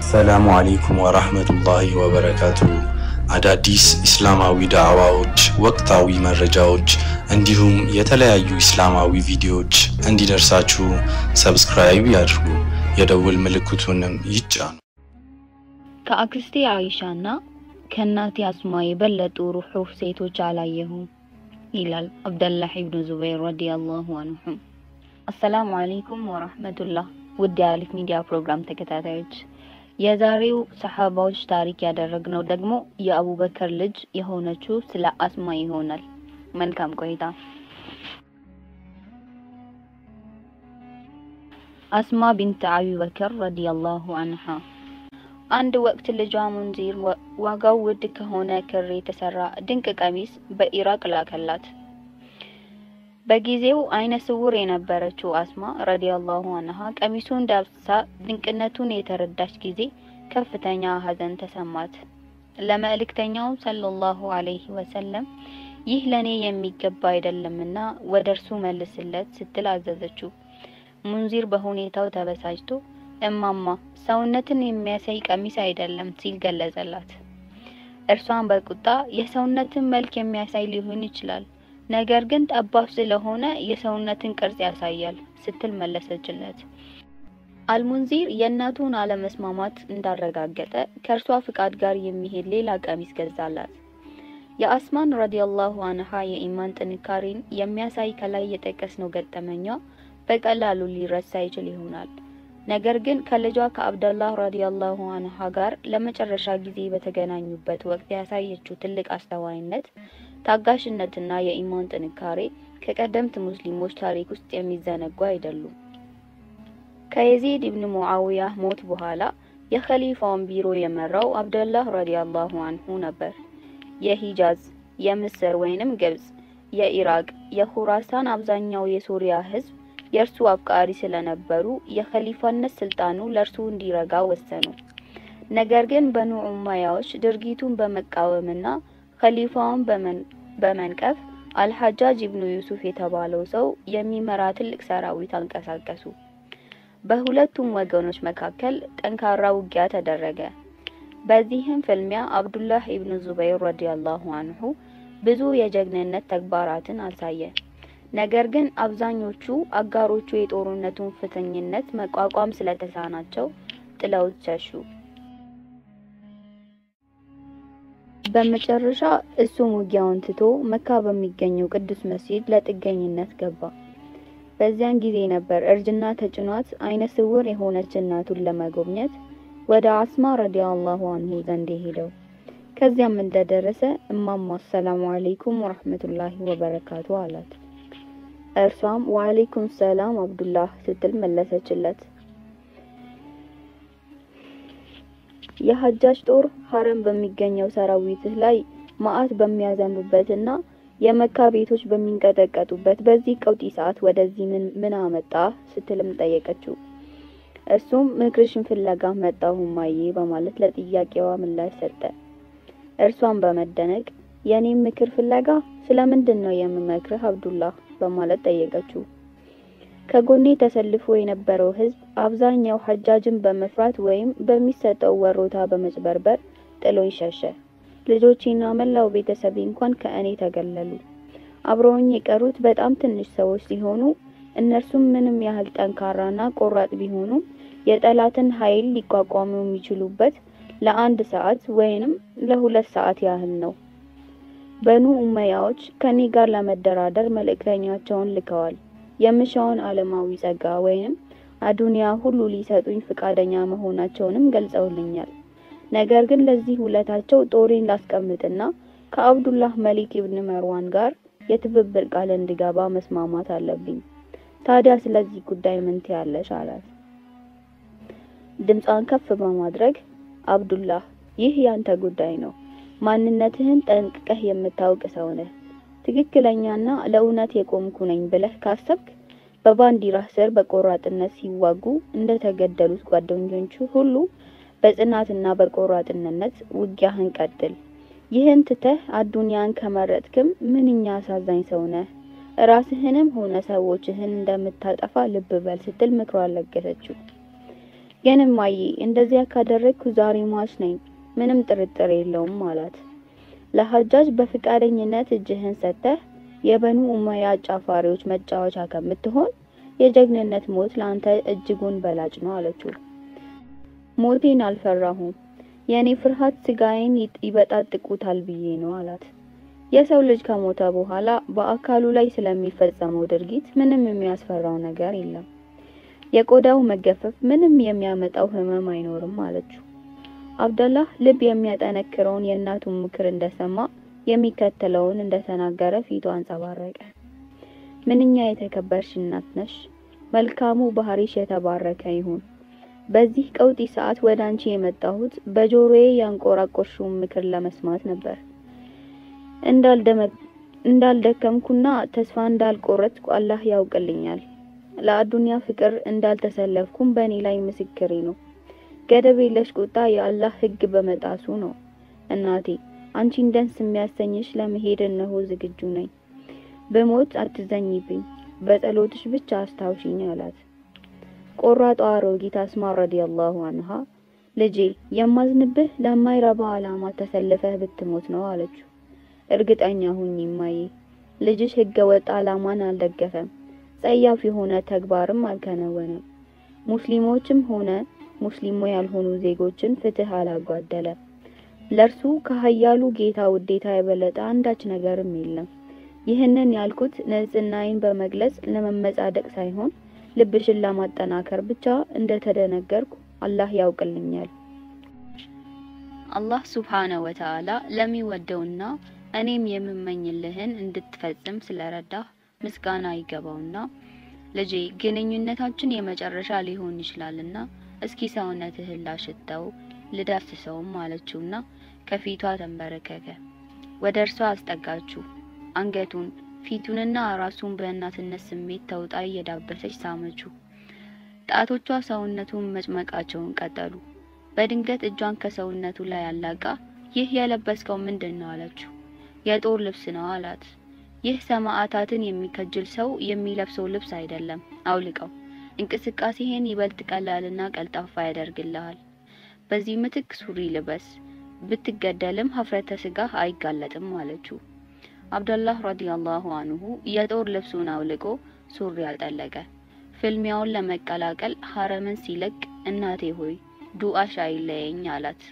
አሰላሙ አሌይኩም ወራህመቱላሂ ወበረካቱ። አዳዲስ ኢስላማዊ ዳዕዋዎች፣ ወቅታዊ መረጃዎች እንዲሁም የተለያዩ ኢስላማዊ ቪዲዮዎች እንዲደርሳችሁ ሰብስክራይብ ያድርጉ፣ የደውል ምልክቱንም ይጫኑ። ከአክስቴ አይሻና ከእናቴ አስማ የበለጡ ሩሑህ ሴቶች አላየሁም ይላል አብደላህ ኢብኑ ዙበይር ረዲየላሁ አንሁ። አሰላሙ አለይኩም ወራህመቱላህ። ውድ የአሊፍ ሚዲያ ፕሮግራም ተከታታዮች የዛሬው ሰሐባዎች ታሪክ ያደረግነው ደግሞ የአቡበከር ልጅ የሆነችው ስለ አስማ ይሆናል። መልካም ቆይታ። አስማ ቢንት አቢበከር ረዲየላሁ አንሃ አንድ ወቅት ልጇ ሙንዚር ዋጋው ውድ ከሆነ ክር የተሰራ ድንቅ ቀሚስ በኢራቅ ላከላት። በጊዜው አይነ ስውር የነበረችው አስማ ረዲየላሁ አንሃ ቀሚሱን ዳብሳ ድንቅነቱን የተረዳች ጊዜ ከፍተኛ ሐዘን ተሰማት። ለመልእክተኛው ሰለላሁ ዐለይሂ ወሰለም ይህ ለኔ የሚገባ አይደለምና ወደ እርሱ መልስለት ስትል አዘዘችው። ሙንዚር በሁኔታው ተበሳጭቶ እማማ ሰውነትን የሚያሳይ ቀሚስ አይደለም ሲል ገለጸላት። እርሷን በቁጣ የሰውነትን መልክ የሚያሳይ ሊሆን ይችላል ነገር ግን ጠባብ ስለሆነ የሰውነትን ቅርጽ ያሳያል ስትል መለሰችለት። አልሙንዚር የእናቱን አለመስማማት እንዳረጋገጠ ከእርሷ ፍቃድ ጋር የሚሄድ ሌላ ቀሚስ ገዛላት። የአስማን ረዲየላሁ አንሃ የኢማን ጥንካሬን የሚያሳይ ከላይ የጠቀስነው ገጠመኛ በቀላሉ ሊረሳ ይችል ይሆናል። ነገር ግን ከልጇ ከአብደላህ ረዲየላሁ አንሃ ጋር ለመጨረሻ ጊዜ በተገናኙበት ወቅት ያሳየችው ትልቅ አስተዋይነት ታጋሽነትና የኢማን ጥንካሬ ከቀደምት ሙስሊሞች ታሪክ ውስጥ የሚዘነጉ አይደሉም። ከየዚድ ኢብን ሙዓዊያ ሞት በኋላ የኸሊፋውን ቢሮ የመራው አብደላህ ረዲየላሁ አንሁ ነበር። የሂጃዝ፣ የምስር ወይንም ግብጽ፣ የኢራቅ፣ የኹራሳን አብዛኛው የሶሪያ ህዝብ የእርሱ አፍቃሪ ስለነበሩ የኸሊፋነት ስልጣኑ ለእርሱ እንዲረጋ ወሰኑ። ነገር ግን በኑ ኡማያዎች ድርጊቱን በመቃወምና ኸሊፋውን በመንቀፍ አልሐጃጅ ኢብኑ ዩሱፍ የተባለው ሰው የሚመራ ትልቅ ሰራዊት አንቀሳቀሱ። በሁለቱም ወገኖች መካከል ጠንካራ ውጊያ ተደረገ። በዚህም ፍልሚያ አብዱላህ ኢብኑ ዙበይር ረዲየላሁ አንሁ ብዙ የጀግንነት ተግባራትን አሳየ። ነገር ግን አብዛኞቹ አጋሮቹ የጦርነቱን ፍትኝነት መቋቋም ስለተሳናቸው ጥለውት ሸሹ። በመጨረሻ እሱም ውጊያውን ትቶ መካ በሚገኘው ቅዱስ መስጂድ ለጥገኝነት ገባ። በዚያን ጊዜ ነበር እርጅና ተጭኗት አይነ ስውር የሆነች እናቱን ለመጎብኘት ወደ አስማ ረዲየላሁ አንሁ ዘንድ ሄደው። ከዚያም እንደደረሰ እማማ አሰላሙ አለይኩም ወራህመቱላሂ ወበረካቱ አላት። እርሷም ወአለይኩም ሰላም አብዱላህ ስትል መለሰችለት። የሐጃጅ ጦር ሐረም በሚገኘው ሰራዊትህ ላይ መዓት በሚያዘንብበትና የመካ ቤቶች በሚንቀጠቀጡበት በዚህ ቀውጢ ሰዓት ወደዚህ ምን ምን አመጣ ስትልም ጠየቀችው። እርሱም ምክርሽን ፍለጋ መጣሁ እማዬ በማለት ለጥያቄዋ ምላሽ ሰጠ። እርሷም በመደነቅ የኔም ምክር ፍለጋ ስለምንድን ነው የምመክርህ አብዱላህ በማለት ጠየቀችው። ከጎኔ ተሰልፎ የነበረው ህዝብ አብዛኛው ሐጃጅን በመፍራት ወይም በሚሰጠው ወሮታ በመጭበርበር ጥሎኝ ሸሸ። ልጆቼና መላው ቤተሰቤ እንኳን ከእኔ ተገለሉ። አብረውኝ የቀሩት በጣም ትንሽ ሰዎች ሲሆኑ እነርሱም ምንም ያህል ጠንካራና ቆራጥ ቢሆኑም የጠላትን ኃይል ሊቋቋሙ የሚችሉበት ለአንድ ሰዓት ወይንም ለሁለት ሰዓት ያህል ነው። በኑ ኡመያዎች ከኔ ጋር ለመደራደር መልእክተኛቸውን ልከዋል። የምሻውን ዓለማዊ ጸጋ ወይም አዱንያ ሁሉ ሊሰጡኝ ፍቃደኛ መሆናቸውንም ገልጸውልኛል። ነገር ግን ለዚህ ውለታቸው ጦሬን ላስቀምጥና ከአብዱላህ መሊክ ኢብን መርዋን ጋር የትብብር ቃል እንድገባ መስማማት አለብኝ። ታዲያ ስለዚህ ጉዳይ ምን ትያለሽ? አላት። ድምጿን ከፍ በማድረግ አብዱላህ፣ ይህ ያንተ ጉዳይ ነው። ማንነትህን ጠንቅቀህ የምታውቅ ሰው ነህ። ትክክለኛና ለእውነት የቆምኩ ነኝ ብለህ ካሰብክ በባንዲራህ ስር በቆራጥነት ሲዋጉ እንደተገደሉት ጓደኞቹ ሁሉ በጽናትና በቆራጥነት ውጊያህን ቀጥል። ይህን ትተህ አዱንያን ከመረጥክም ምንኛ አሳዛኝ ሰው ነህ። ራስህንም ሆነ ሰዎችህን እንደምታጠፋ ልብ በል ስትል ምክሯን ለገሰችው። ግን እማዬ እንደዚያ ካደረግኩ ዛሬ ሟች ነኝ፣ ምንም ጥርጥር የለውም አላት። ለሐጃጅ በፍቃደኝነት እጅህን ሰጥተህ የበኑ ኡመያ አጫፋሪዎች መጫወቻ ከምትሆን የጀግንነት ሞት ለአንተ እጅጉን በላጭ ነው አለችው። ሞቴን አልፈራሁም፣ የእኔ ፍርሃት ስጋዬን ይበጣጥቁታል ብዬ ነው አላት። የሰው ልጅ ከሞተ በኋላ በአካሉ ላይ ስለሚፈጸመው ድርጊት ምንም የሚያስፈራው ነገር የለም። የቆዳው መገፈፍ ምንም የሚያመጣው ህመም አይኖርም አለችው። አብደላህ ልብ የሚያጠነክረውን የእናቱን ምክር እንደሰማ የሚከተለውን እንደተናገረ ፊቱ አንጸባረቀ። ምንኛ የተከበርሽ እናት ነሽ! መልካሙ ባህሪሽ የተባረከ ይሁን። በዚህ ቀውጢ ሰዓት ወደ አንቺ የመጣሁት በጆሮዬ ያንቆራቆርሽውን ምክር ለመስማት ነበር። እንዳልደከምኩና ተስፋ እንዳልቆረጥኩ አላህ ያውቅልኛል። ለአዱንያ ፍቅር እንዳልተሰለፍኩም በእኔ ላይ ምስክሬ ነው። ገደብ የለሽ ቁጣ የአላህ ሕግ በመጣሱ ነው። እናቴ አንቺን ደስ የሚያሰኝሽ ለመሄድ እነሆ ዝግጁ ነኝ። በሞት አትዘኝብኝ፣ በጸሎትሽ ብቻ አስታውሽኝ አላት። ቆራጧ አሮጊት አስማ ረዲየላሁ አንሃ ልጄ የማዝንብህ ለማይረባ ዓላማ ተሰልፈህ ብትሞት ነው አለችው። እርግጠኛ ሁኚ እማዬ፣ ልጅሽ ህገ ወጥ ዓላማን አልደገፈም፣ ጸያፍ የሆነ ተግባርም አልከነወነም። ሙስሊሞችም ሆነ ሙስሊሞ ያልሆኑ ዜጎችን ፍትህ አላጓደለም። ለእርሱ ከሀያሉ ጌታ ውዴታ የበለጠ አንዳች ነገርም የለም። ይህንን ያልኩት ንጽህናዬን በመግለጽ ለመመጻደቅ ሳይሆን ልብሽን ለማጠናከር ብቻ እንደተደነገርኩ አላህ ያውቅልኛል። አላህ ሱብሓነ ወተዓላ ለሚወደውና እኔም የምመኝልህን እንድትፈጽም ስለረዳህ ምስጋና ይገባውና ልጄ ግንኙነታችን የመጨረሻ ሊሆን ይችላልና እስኪ ሰውነትህን ላሽተው ልዳስሰውም አለችውና ከፊቷ ተንበረከከ። ወደ እርሷ አስጠጋችው። አንገቱን ፊቱንና ራሱን በእናትነት ስሜት ተውጣ እየዳበሰች ሳመችው። ጣቶቿ ሰውነቱን መጭመቃቸውን ቀጠሉ። በድንገት እጇን ከሰውነቱ ላይ አላቃ ይህ የለበስከው ምንድን ነው አለችው። የጦር ልብስ ነው አላት። ይህ ሰማዕታትን የሚከጅል ሰው የሚለብሰው ልብስ አይደለም፣ አውልቀው። እንቅስቃሴህን ይበልጥ ቀላልና ቀልጣፋ ያደርግልሃል። በዚህ ምትክ ሱሪ ልበስ፣ ብትገደልም ሀፍረተ ስጋህ አይጋለጥም አለችው። አብደላህ ረዲየላሁ አንሁ የጦር ልብሱን አውልቆ ሱሪ አልጠለቀ። ፍልሚያውን ለመቀላቀል ሀረምን ሲለቅ እናቴ ሆይ ዱአሽ አይለየኝ አላት።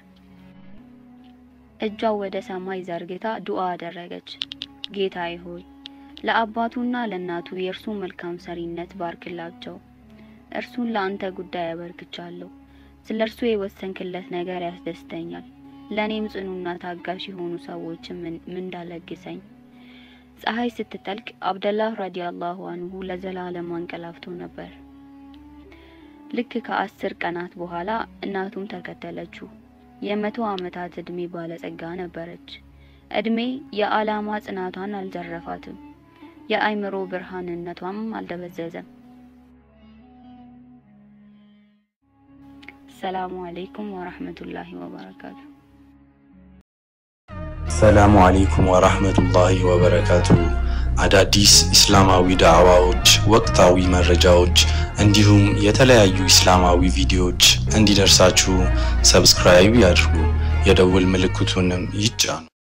እጇ ወደ ሰማይ ዘርግታ ዱአ አደረገች። ጌታዬ ሆይ ለአባቱና ለእናቱ የእርሱ መልካም ሰሪነት ባርክላቸው። እርሱን ለአንተ ጉዳይ አበርክቻለሁ። ስለ እርሱ የወሰንክለት ነገር ያስደስተኛል። ለእኔም ጽኑና ታጋሽ የሆኑ ሰዎችን ምንዳለግሰኝ። ፀሐይ ስትጠልቅ አብደላህ ረዲየላሁ አንሁ ለዘላለም አንቀላፍቶ ነበር። ልክ ከአስር ቀናት በኋላ እናቱም ተከተለችው። የመቶ ዓመታት እድሜ ባለጸጋ ነበረች። እድሜ የዓላማ ጽናቷን አልዘረፋትም። የአይምሮ ብርሃንነቷም አልደበዘዘም። ሰላሙ አለይኩም ወራህመቱላሂ ወበረካቱ። ሰላሙ አለይኩም ወራህመቱላሂ ወበረካቱ። አዳዲስ ኢስላማዊ ዳዕዋዎች፣ ወቅታዊ መረጃዎች እንዲሁም የተለያዩ ኢስላማዊ ቪዲዮዎች እንዲደርሳችሁ ሰብስክራይብ ያድርጉ፣ የደውል ምልክቱንም ይጫኑ።